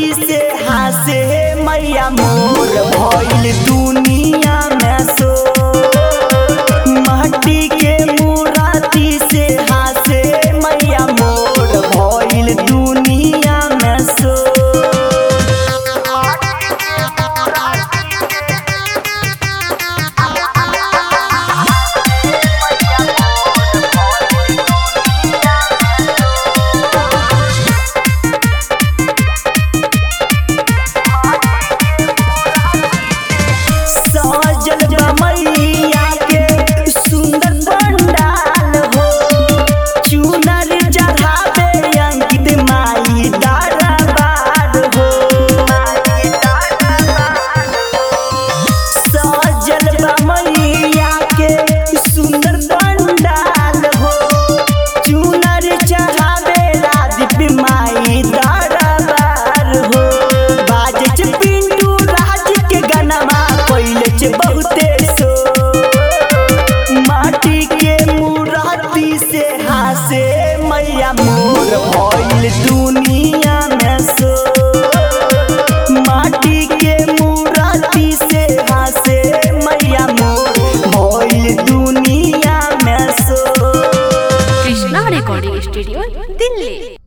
मूर्ति से हासे मैया मोर भइल दुनिया में सो माटी के मूर्ति से हासे मैया मोर भइल दुनिया में सो सजल बमैया के सुंदर पंडाल हो चुनर चढ़ावे अंकित माई दरबार हो सजल बमैया के सुंदर पंडाल हो चुनर चढ़ावे रादीप माई दरबार हो बाजे छ पिंटू राज के गनमा पहिले छ बहुते सो माटी के मूर्ति से हासे मैया मोर भइल दुनिया में सो माटी के मूर्ति से हासे मैया मोर भइल दुनिया में सो কৃষ্ণা রেকর্ডিং স্টুডিও দিল্লি